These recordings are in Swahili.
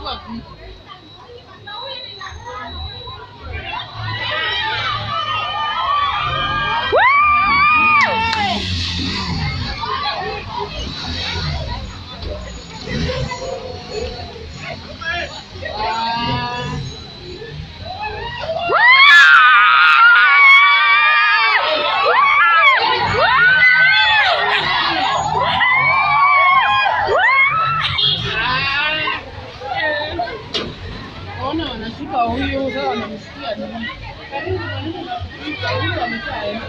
Chukua vitu. Ah. Ona wanashika huyu sasa wanamshikia nini? Karibu karibu huyu amekaa.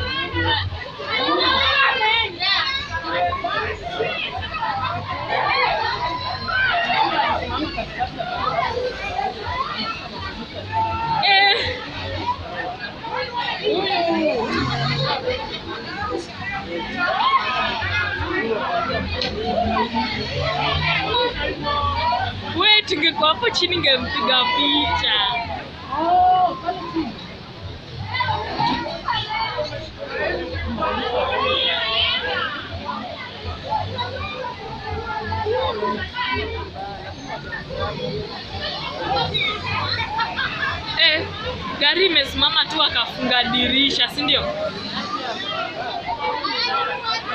We, tungekuwa hapo chini ngempiga picha. Oh, pale chini. Eh, gari imesimama tu akafunga dirisha, si ndio?